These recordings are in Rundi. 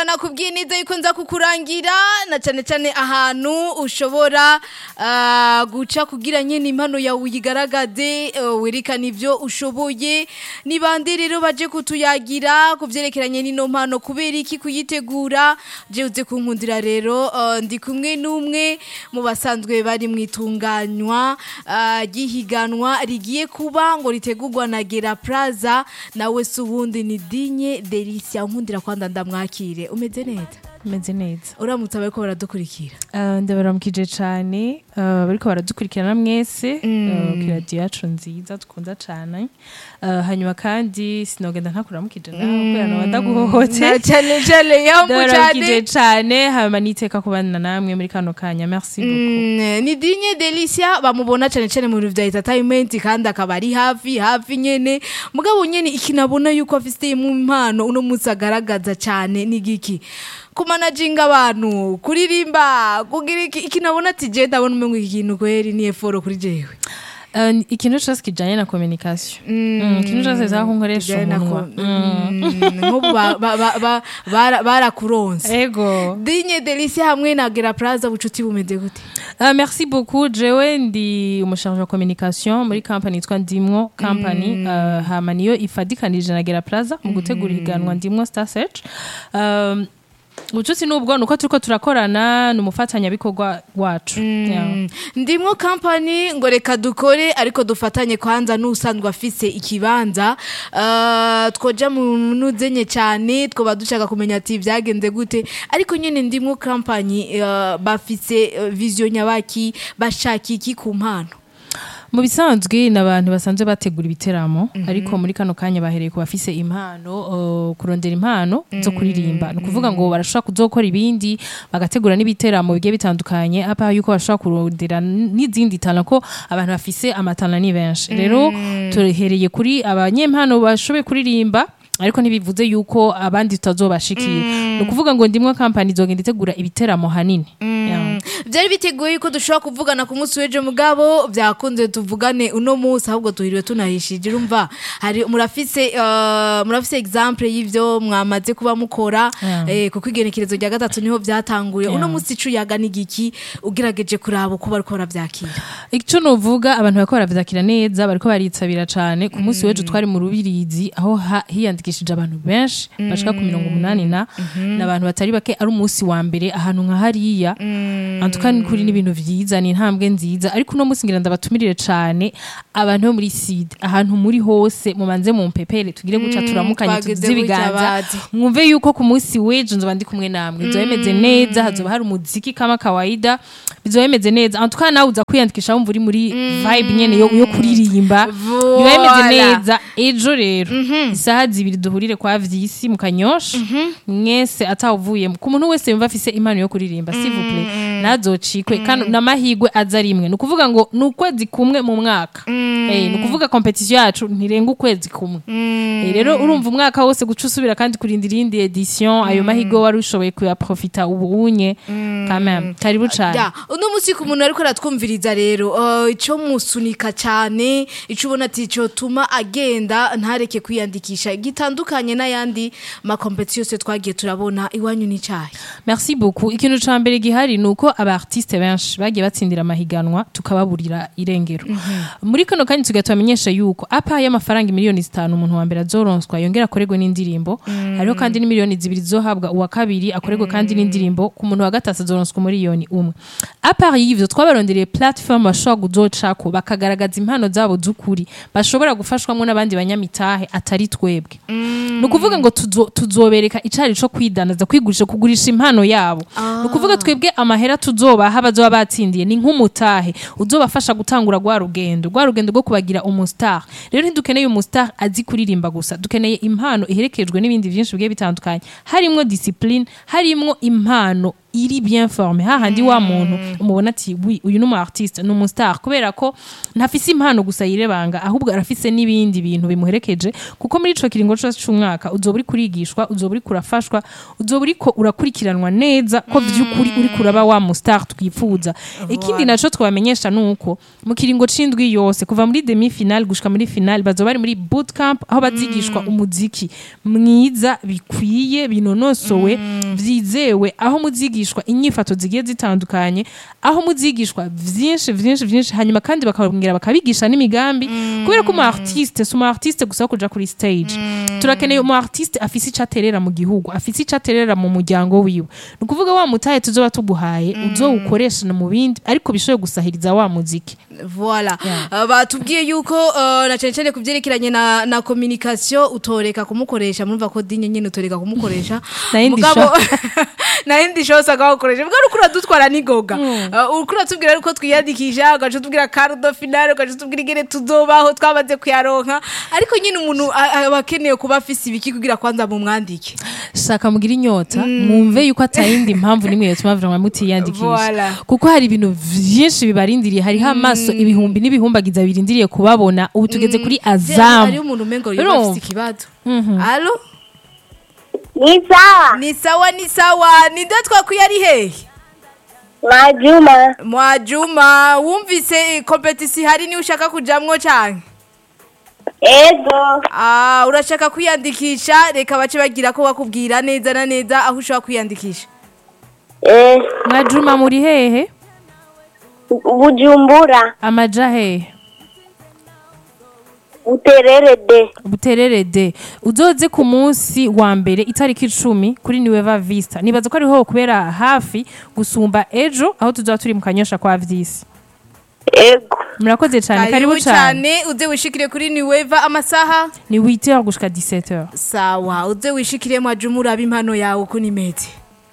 nakubwiye neza yuko nza kukurangira na cyane cyane ahantu ushobora ah, guca kugira nyine impano yawe uyigaragaze eh, werekana ivyo ushoboye ni bande rero baje kutuyagira ku vyerekeranye n'ino mpano kubera iki kuyitegura je uze kunkundira rero eh, ndi kumwe n'umwe mu basanzwe bari mu itunganywa ah, ry'ihiganwa rigiye kuba ngo ritegurwa na Gera Plaza nawe si uwundi ni Dinye Delicia nkundira kwanda ndamwakire umeze neza meze neza uramutse abariko baradukurikira Uh, ndabaramukije cane uh, bariko baradukurikirana mwese uh, ku radiyo yacu nziza dukunda cane uh, hanyuma kandi sinogenda ntakuramukije nawe kubera noba ndaguhohote na cyane cyane yambu ndabaramukije cyane cane hanyuma niteka kubana namwe muri kano kanya merci beaucoup Mm, ni Dinye Delicia bamubona cyane cyane mu bintu vya entertainment kandi akaba ari hafi hafi nyene mugabo nyene ikinabona yuko afite mu impano uno munsi agaragaza cyane ni giki kumanajinga abantu kuririmba kugira iki ikinabona ati je ndabona umengo iki kintu kweri ni effort kuri jewe Uh, ikintu cose kijanye na communication Mm, ikintu cose bisaba ko nkoresha Bijanye na umunwa ko- Mm, nk'ubu ba- ba- ba- ba- bara- barakuronse ego Dinye Delicia hamwe na Gera Plaza bucuti bumeze gute Uh, merci beaucoup jewe ndi umusharge wa communication muri company yitwa ndimwo company uh, hama niyo ifadikanije na gera plaza mu gutegura ihiganwa ndimwo star search um, ubucuti nubwo nuko turiko turakorana ni umufatanyabikorwa wacu Yeah. Mm, ndimwo kampani ngo reka dukore ariko dufatanye kwanza n'usanzwe afise ikibanza uh, twoja mu nuzenye cyane twoba dushaka kumenya ati vyagenze gute ariko nyene ndimwo kampani uh, bafise uh, vision nyabaki bashaka iki ku mpano mu bisanzwe ni abantu basanzwe bategura ibiteramo ariko muri kano kanya bahereye ku bafise impano uh, kurondera impano zo kuririmba ni ukuvuga ngo barashobora kuzokora ibindi bagategura n'ibiteramo bigiye bitandukanye apa yuko bashobora kurondera n- n'izindi tana ko abantu bafise amatana ni benshi rero tuhereye kuri abanyempano bashoboye kuririmba ariko ntibivuze yuko abandi tutazobashikira ni ukuvuga ngo ndimwe kampani izogenda itegura ibiteramo hanini Yeah. byari biteguye yuko dushobora kuvugana ku munsi w'ejo mugabo byakunze tuvugane uno munsi ahubwo tuhiriwe tunahishije urumva hari murafise uh, murafise example y'ivyo mwamaze kuba mukora Yeah. eh, kuko igenekerezo rya gatatu niho byatanguye uno Yeah. munsi icuyaga n'igiki ugerageje kuraba uko bariko baravyakira icyo nuvuga abantu bariko baravyakira neza bariko baritabira cane ku munsi w'ejo twari mu rubirizi aho ha- hiyandikishije abantu benshi bashika ku mirongo umunani na n'abantu batari bake ari umunsi wa mbere ahantu nka hariya antuka ni kuri n'ibintu vyiza ni intambwe nziza ariko uno munsi ngira ndabatumirire cane abantu bo muri side ahantu muri hose mubanze mu mpepere tugire guca turamukanye twageze tugize ibiganza gutya bazi. mwumve yuko ku munsi w'ejo nzoba ndi kumwe namwe bizoba bimeze neza hazoba hari umuziki kama kawaida bizoba bimeze neza antuka nawe uza kwiyandikisha wumva uri muri vibe nyene yo, yo kuririmba biba bimeze Voilà. neza ejo rero isaha zibiri duhurire kwa vyisi mu kanyosha mwese atawuvuye ku muntu wese yumva afise impano yo kuririmba s'il vous plaît ntazocikwe kandi n'amahigwe aza rimwe ni ukuvuga ngo ni ukwezi kumwe mu mwaka Eh, ni ukuvuga competition yacu ntirenga ukwezi kumwe Eh, rero urumva umwaka wose guca usubira kandi kurindira iyindi edition ayo mahigwe wari ushoboye kuyaprofita ubu unye quand même karibu cane Ya, uno munsi ku muntu ariko aratwumviriza rero uh, ico musunika cyane ico ubona ati ico tuma agenda ntareke kwiyandikisha gitandukanye n'ayandi makompetisi yose twagiye turabona iwanyu ni cyayi merci beaucoup ikintu ca mbere gihari ni uko aba artiste benshi bagiye batsindira amahiganwa tukababurira irengero muri kano kanya tugiye tubamenyesha yuko apa y'amafaranga miliyoni zitanu umuntu wa mbere azoronswa yongera akorerwe n'indirimbo hariho kandi n'imiliyoni zibiri zizohabwa uwa kabiri akorerwe kandi n'indirimbo ku muntu wa gatatu azoronswa umuriyoni umwe apa y'ivyo twabarondereye platform bashobora kuzocako bakagaragaza impano zabo z'ukuri bashobora gufashwamwo n'abandi banyamitahe atari twebwe ni ukuvuga ngo tuzo- tuzobereka icari co kwidanaza kwigurisha kugurisha impano yabo ni ukuvuga twebwe amahera tuzobaha bazoba batsindiye ni nk'umutahe uzobafasha gutangura rwa rugendo rwa rugendo rwo kubagira umustar rero ntidukeneye umustar azi kuririmba gusa dukeneye impano iherekejwe n'ibindi byinshi bigiye bitandukanye harimwo discipline harimwo impano iri bien forme hahandi wa muntu umubona ati wi uyu ni umu artiste ni umustar kubera ko ntafise impano gusa yirebanga ahubwo arafise n'ibindi bintu bimuherekeje kuko muri ico kiringo cose c'umwaka uzoba uri kurigishwa uzoba uri kurafashwa uzoba uriko urakurikiranwa neza ko vy'ukuri uri kuraba wa mustar twifuza ikindi naco twabamenyesha nuko mu kiringo c'indwi yose kuva muri demi final gushika muri final bazoba bari muri bootcamp aho bazigishwa umuziki mwiza bikwiye binonosowe vyizewe aho muzigishwa inyifato zigiye zitandukanye aho muzigishwa vyinshi vyinshi vyinshi hanyuma kandi bakababwira bakabigisha n'imigambi kubera ko umu artiste si umu artiste gusa wo kuja kuri stage turakeneye umu artiste afise ico aterera mu gihugu afise ico aterera mu muryango wiwe ni ukuvuga wa mutahe tuzoba tuguhaye uzowukoresha no mu bindi ariko bishoboye gusahiriza wa muziki Voilà. Yeah. Uh, batubwiye yuko uh, na cyane cyane kubyerekeranye na na communication utoreka kumukoresha murumva ko dinye nyine utoreka kumukoresha Na yindi Mugabo- na yindi show usanga wakoresha mbwa ukura dutwara nigoga uh, ukura tubwira uko twiyandikisha ugaca tubwira cardo final ugaca tubwira ingene tuzobaho twamaze kuyaronka ariko nyine umuntu a- aba akeneye kuba afise ibiki kugira kwanza mu mwandike shaka mugira inyota mwumve yuko atayindi mpamvu nimwe yotuma vraiment mutiyandikisha Voilà. kuko hari ibintu vyinshi bibarindiriye hariho amaso ibihumbi n'ibihumbagiza birindiriye kubabona ubu tugeze kuri hariho azamu umuntu umengo yoba Urumva? afise ikibazo Mhm. allo Ni sawa ni sawa ni sawa ninde twakwiye ari hehe Majuma Mwajuma wumvise kompetisi hari ni ushaka kujamwo canke ego Ah urashaka kwiyandikisha reka bace bagira ko bakubwira neza na neza aho ushaka kwiyandikisha eh mwajuma muri hehe Bujumbura amaja hehe Buterere de buterere de uzoze ku munsi wa mbere itariki icumi kuri niweva vista nibaza ko ariho kubera hafi gusumba ejo aho tuzaba turi mu kanyosha kwa vyisi ego murakoze cyane karibu cyane cyane uze wishikire kuri niweva amasaha ni 8h gushika 17h sawa uze wishikire Mwajuma urabe impano yawe uko nimeze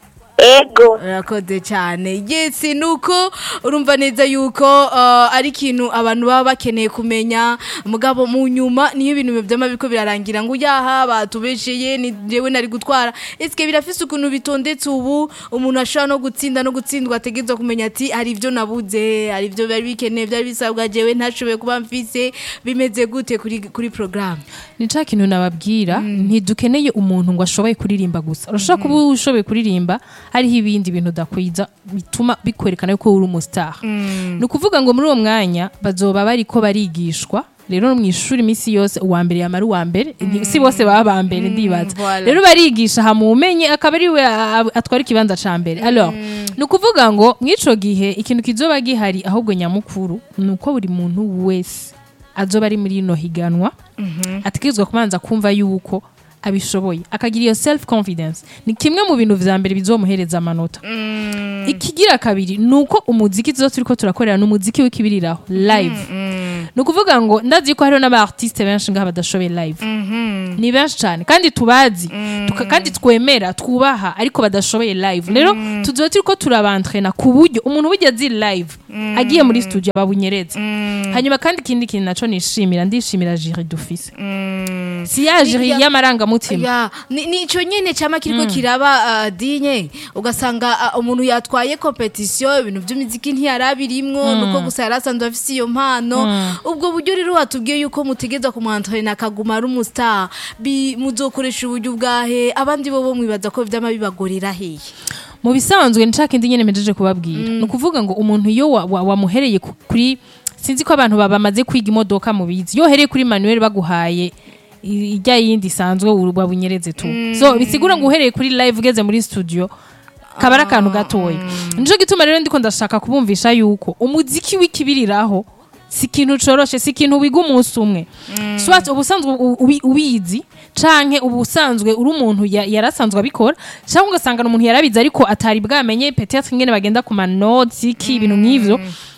ego urakoze cyane yes nuko urumva neza yuko uh, ari ikintu abantu baba bakeneye kumenya mugabo mu nyuma niyo ibintu byama biko birarangira ngo yaha batubesheye ni jewe nari gutwara eske birafise ukuntu bitondetse ubu umuntu ashobora no gutsinda no gutsindwa ategezwa kumenya ati hari ibyo nabuze hari ibyo bari bikeneye byari bisabwa jewe ntashoboye kuba mfise bimeze gute kuri kuri programme ni ca kintu nababwira ntidukeneye umuntu ngo ashoboye kuririmba gusa urashobora kuba ushoboye kuririmba hariho ibindi bintu udakwiza bituma bikwerekana yuko uri umustar ni ukuvuga ngo muri uwo mwanya bazoba bariko barigishwa rero mu ishuri iminsi yose uwa mbere yamara uwa mbere ni- si bose baba ba mbere ndibaza voilà. rero barigisha hamumenye akaba ari we a- atwara ikibanza ca mbere alors ni ukuvuga ngo mw'ico gihe ikintu kizoba gihari ahubwo nyamukuru ni uko buri muntu wese azoba ari muri ino higanwa ategerezwa kubanza kumva yuko abishoboye akagira iyo self confidence ni kimwe mu bintu vya mbere bizomuhereza amanota ikigira kabiri ni uko umuziki tuzo turiko turakorera ni umuziki w'ikibiriraho live ni ukuvuga ngo ndazi ko hariho n'aba artiste benshi ngaha badashoboye live ni benshi cyane kandi tubazi tuka, kandi twemera twubaha ariko badashoboye live rero tuzoba turiko turabantrena ku buryo umuntu burya azi live agiye muri studio babunyereza hanyuma kandi ikindi kintu naco nishimira ndishimira jiri dufise si ya jiri Ya- y'amarangamutima ya ni ni ico nyene cama kiriko kiraba uh, dinye ugasanga uh, umuntu yatwaye competition ibintu by'imiziki ntiyarabirimwo nuko gusa yarasanzwe afise iyo mpano ubwo buryo rero watubwiye yuko mutegeza kumwantrena akaguma ari umustar bi muzokoresha uburyo bwahe abandi bo bo mwibaza ko vyama bibagorera hehe mu bisanzwe ni ca kindi nyene mejeje kubabwira ni ukuvuga ngo umuntu iyo wa- wa- wamuhereye ku- kuri sinzi ko abantu ba- bamaze kwiga imodoka mu bizi iyo uhereye kuri manuel baguhaye i- ijya yindi isanzwe uru- wabunyereze tu so bisigura ngo uhereye kuri live ugeze muri studio kaba ari akantu gatoya nico gituma rero ndiko ndashaka kubumvisha yuko umuziki w'ikibiriraho si ikintu coroshe si ikintu wiga umunsi umwe swat ubusanzwe u- ubi- ubizi canke ubusanzwe uri umuntu ya- yarasanzwe abikora cyangwa ugasanga ni umuntu yarabizi ariko atari bwamenye peut-être ingene bagenda ku manoti iki ibintu nk'ivyo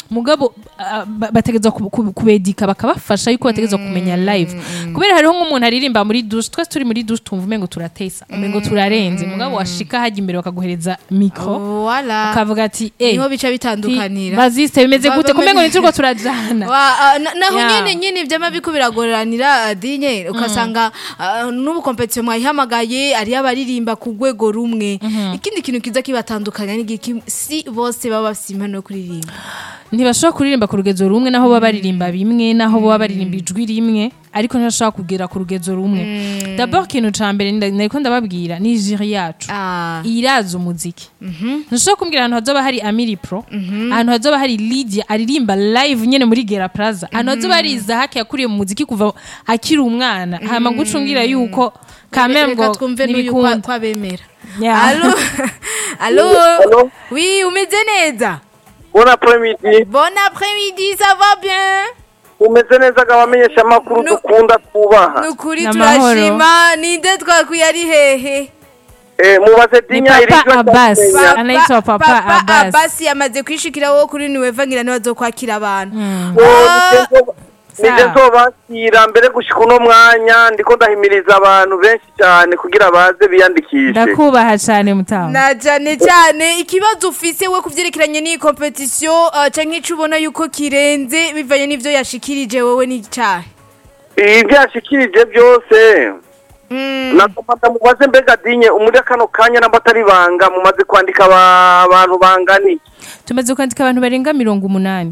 mugabo ah, ba- bategerezwa ku- ku- kubedika bakabafasha yuko bategerezwa kumenya live kubera hariho nk'umuntu aririmba muri douche twese turi muri douche tumva umengo turatesa umengo turarenze mugabo washika hajya imbere bakaguhereza mikro Voilà. ukavuga ati eh niho bica bitandukanira baziste bimeze Ba- gute ba- kumengo niturwo turajana Wa- ah, na- naho Yeah. nyene nyene ivyama biko biragoranira ah, dinye ukasanga ah, n'ubu competition mwayihamagaye ari abaririmba ku rwego rumwe ikindi kintu kiza kibatandukanya ni giki si bose baba bafise impano yo kuririmba ntibashobora kuririmba ku rugezo rumwe naho baba baririmba bimwe naho baba baririmba ijwi rimwe ariko ntibashobora kugera ku rugezo rumwe d'abord ikintu ca mbere nda- nariko ndababwira ni jiri yacu Ah. irazi umuziki ntushobora kumbwira ahantu hazoba hari amiri pro ahantu hazoba hari lidia aririmba live nyene muri gera plaza ahantu hazoba hari izahaki yakuriye mu muziki kuva akiri umwana hama gucungira yuko kamere Reka ngo twumve n'uyu kwa- ntibikunda kwabemera Yeah. Allo Allo Allo Oui, umeze neza Bon après-midi. Bon après-midi, ça va bien Umeze neza ga bamenyesha amakuru Nu- dukunda twubaha. Nukuri N'amahoro. turashima ninde twakuye ari hehe Eh mubaze ni dinya iri papa abbas Ba- anaitwa papa abbas Abbas yamaze kwishikira wo kuri niweva ngira niwe azokwakira abantu Nije Sawa. nzobakira mbere gushika uno mwanya ndiko ndahimiriza abantu benshi cyane kugira baze biyandikishe. ndakubaha cane mutamu na cyane cyane ikibazo ufise we kuvyerekeranye n'iyi competition uh, canke ico ubona yuko kirenze bivanye n'ivyo yashikirije wowe n'icahe Ibyo yashikirije byose Mm. nagomba ndamubaze mbega dinye umuri kano kanya namba atari banga mumaze kwandika aba- abantu bangani. tumaze kwandika abantu barenga mirongo umunani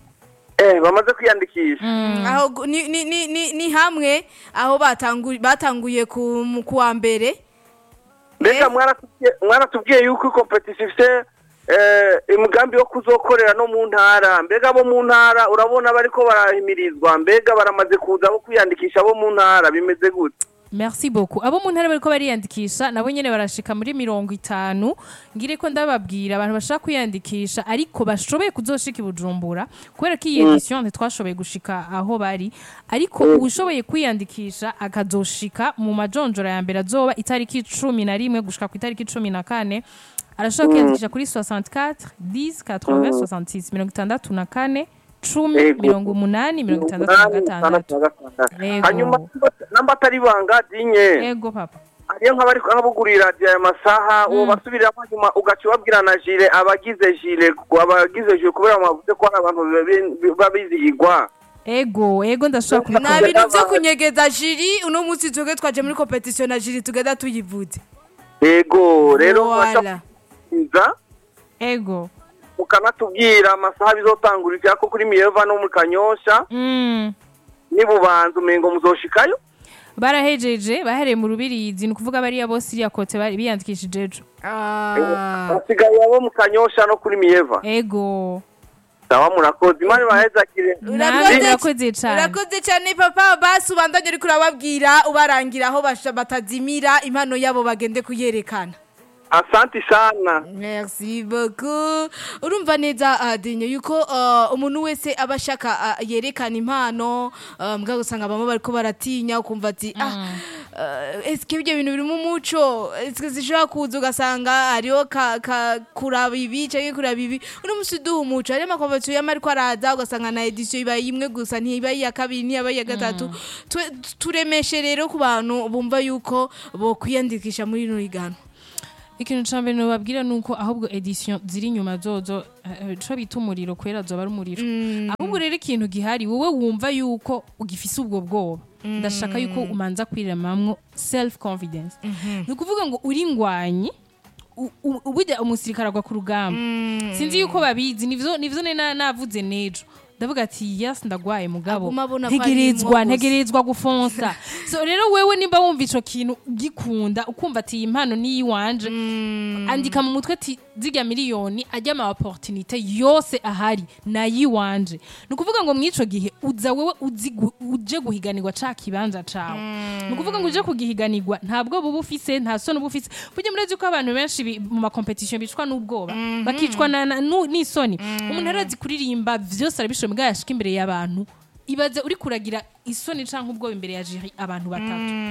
Eh bamaze kwiyandikisha. aho gu- ni, ni, ni, ni, ni hamwe aho batangu, batanguye ku mu kuwa mbere mbega mwaratubwiye- mwaratubwiye yuko competition ifite eh, imigambi yo kuzokorera no mu ntara mbega abo mu ntara urabona bariko barahimirizwa mbega baramaze kuza bo kwiyandikisha abo mu ntara bimeze gute merci beaucoup abo mu ntara bariko bariyandikisha nabo nyene barashika muri mirongo itanu ngire ko ndababwira abantu bashaka kwiyandikisha ariko bashoboye kuzoshika i bujumbura kubera ko iyi edition ntitwashoboye gushika aho bari ariko uwushoboye kwiyandikisha akazoshika mu majonjora ya mbere azoba itariki cumi na rimwe gushika ku itariki cumi na kane arashobora kwiyandikisha kuri 64 10 80 66 mirongo itandatu na kane cumi Ego. mirongo umunani mirongo itandatu na gatandatu Ego. hanyuma namba atari banga dinye ego papa hariyo nk'abari nk'abugurira radiyo aya masaha uwo basubiramo hanyuma ugaca ubabwira na jire abagize jire abagize jire kubera mwavuze ko hari abantu babi- babizihigwa ego ego ndashobora nta kubikora bintu vyo kunyegeza jiri uno munsi twebwe twaje muri competition na jiri tugenda tuyivuze yego rero Voilà. mwaca ego mukanatubwira amasaha bizotangurira ko kuri miyeva no mu kanyosha Mm. nibubanza umengo muzoshikayo barahejeje bahereye mu rubirizi ni ukuvuga bariya bose iriya kote bari biyandikishije ejo Ah. hasigaye abo mu kanyosha no kuri miyeva ego sawa murakoze imana ibahezagire nawe urakoze cane urakoze cyane papa basi ubandanye uriko urababwira ubarangira aho basha- batazimira impano yabo bagende kuyerekana asanti sana merci beaucoup urumva neza uh, dinyo yuko uh, umuntu wese aba ashaka uh, yerekana impano uh, mbwa usanga bamwe bariko baratinya ukumva ati ah uh, eske ibyo bintu biri mu muco eske zishobora kuza ugasanga hariho ka, ka kuraba ibi canke kuraba ibi uno musi duha umuco hariyo amakonvensiyo yama ariko araza ugasanga na edisiyo iba imwe gusa ntiba iya kabiri ntiba iya gatatu Twe- turemeshe rero ku bantu bumva yuko bokwiyandikisha muri rino higanwa ikintu ca mbere nobabwira ni uko ahubwo edition ziri inyuma zozo eh, co bita umuriro kwera zoba ari umuriro ahubwo rero ikintu gihari wowe wumva yuko ugifise ubwo bwoba ndashaka yuko umanza kwiremamwo self confidence ni ukuvuga ngo uri ngwanyi u- u- ubujya umusirikare agwa ku rugamba sinzi yuko babizi nivyo nivyo nari na- navuze nejo ndavuga ati yes ndagwaye mugabo Aguma abona ko ari ntegerezwa imwo gusa. ntegerezwa gufonsa so rero wewe nimba wumva ico kintu gikunda ukumva ati iyi mpano ni iwanje andika mu mutwe ati zirya miliyoni ajya ama opportunité yose ahari nayiwanje ni ukuvuga ngo mw'ico gihe uza wewe uzi gu- uje guhiganirwa ca kibanza cawe ni ukuvuga ngo uje kugihiganirwa ntabwo buba ufise nta soni uba ufise burya murazi ko abantu benshi bi- mu makompetisiyo bicwa n'ubwoba bakicwa na- na- nu- n'isoni umuntu arazi kuririmba vyose arabishoboye mbwa yashika imbere y'abantu ibaze uri kuragira isoni canke ubwoba imbere ya jiri abantu batatu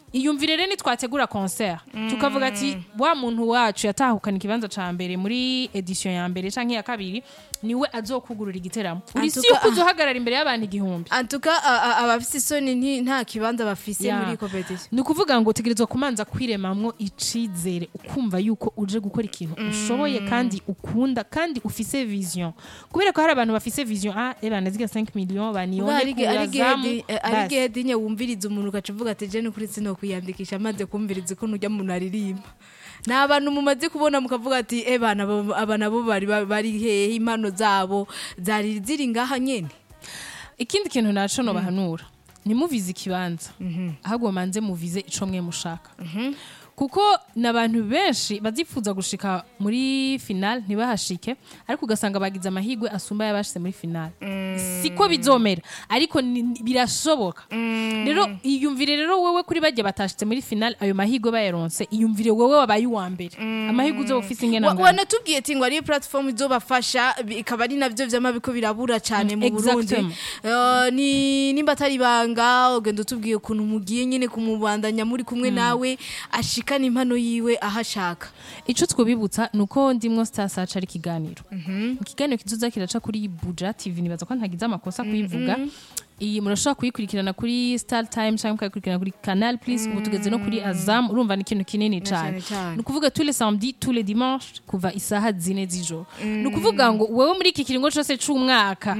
iyumvire rero nitwategura concert tukavuga ati wa muntu wacu yatahukana ikibanza ca mbere muri edition ya mbere canke ya kabiri niwe azokugurura igiteramo uri si Antuka- yuko uzohagarara imbere y'abantu igihumbi antuka a- a- abafise isoni nti- nta kibanza bafise Ya. muri competition ni ukuvuga ngo utegerezwa kumanza kwiremamwo icizere ukumva yuko uje gukora ikintu ushoboye kandi ukunda kandi ufise vision kubera ko hari abantu bafise vision ah ebana ziga 5 millions baniyone ari kurazamu basi. igihe dinye wumviriza umuntu ugaca uvuga ati jene kuri sino kwiyandikisha maze kumviriza ukuntu ujya muntu aririmba ni abantu mumaze kubona mukavuga ati e bana bo- aba nabo bari bari hehe impano zabo zari ziri ngaha nyene ikindi kintu naco no bahanura ntimuvize ikibanza ahubwo manze muvize ico mwe mushaka kuko n'abantu benshi bazifuza gushika muri final ntibahashike ariko ugasanga bagize amahirwe asumba y'abashyize muri final siko bizomera ariko ni- ni- birashoboka rero iyumvire rero wowe kuri bajya batashitse muri final ayo mahirwe bayaronse iyumvire wowe wabaye uwa mbere amahirwe uzoba ufise ingena Wa- ngana wanatubwiye ati ngo ari platform izobafasha bi- ikaba ari navyo vyama biko birabura cane mu Burundi Exactement. Eh, ni nimba atari banga ugenda utubwiye ukuntu mugiye nyene kumubandanya muri kumwe nawe ashikana impano yiwe ahashaka ico twobibutsa nuko ndimwo star search ari ikiganiro ikiganiro kizoza kiraca kuri buja tv nibaza ko ntagize amakosa kuyivuga iyi murashobora kuyikurikirana kuri star time cyangwa mukayikurikirana kuri canal plus ubu tugeze no kuri azam urumva ni ikintu kinini cyane cyane cyane. ni ukuvuga tous les samedi tous les dimanches kuva isaha zine z'ijoro ni ukuvuga ngo wewe muri iki kiringo cose c'umwaka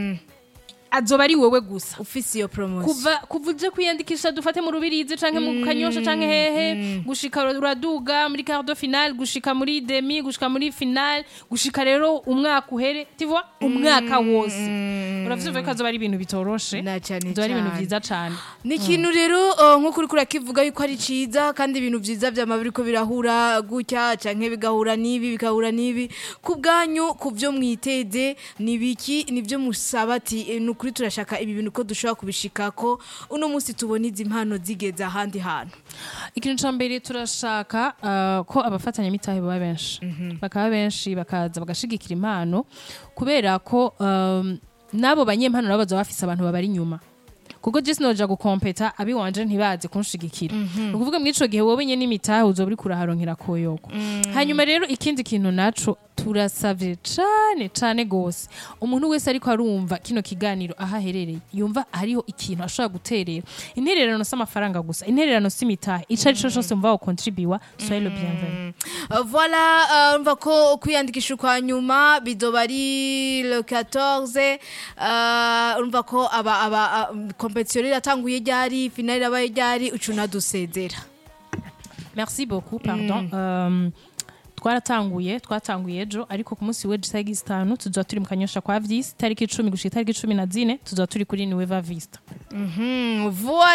azoba ari wowe gusa ufise iyo promotion kuva kuva uje kwiyandikisha dufate mu rubirizi canke mu kanyosha canke hehe gushika uraduga muri quart de finale gushika muri demi gushika muri finale gushika rero umwaka uhere tivwa umwaka wose uravyumva ko azoba ari ibintu bitoroshe Na cane azoba ari ibintu cane. vyiza cane ni ikintu rero uh, nk'uko uriko urakivuga yuko ari ciza kandi ibintu vyiza vyama biriko birahura gutya canke bigahura n'ibi bigahura n'ibi ku bwanyu ku vyo mwiteze ni biki nivyo musaba ati "Eh, ni ukuri turashaka ibi bintu ko dushobora kubishikako uno munsi tubona izi mpano zigeze ahandi hantu ikintu ca mbere turashaka uh, ko abafatanyamitahe baba benshi bakaba benshi bakaza bagashigikira impano kubera ko um, n'abo banyempano nabo bazoba bafise abantu babari inyuma kuko je sinoja gukompeta abiwanje ntibazi kunshigikira ni ukuvuga muri ico gihe wowe nyene n'imitahe uzoba uriko uraharonkera koyoko hanyuma rero ikindi kintu naco turasavye cane cane gose umuntu wese ariko arumva kino kiganiro aho aherereye yumva hariho ikintu ashobora guterera intererano si amafaranga gusa intererano si imitahe ico ari co cose mva wokontribiwa soyez le bienvenu Uh, voilà uh, mva ko kwiyandikisha kwa nyuma bizoba ari le 14 uh, urumva ko aba aba uh, competition iratanguye ryari finale irabaye ryari ucuna dusezera merci beaucoup pardon um, twaratanguye twatanguye ejo ariko ku munsi w'ejo isaha zitanu tuzoba turi mu kanyosha kwa vyisi tariki icumi gushika itariki cumi na zine tuzoba turi kuri niweva vista Mhm, voilà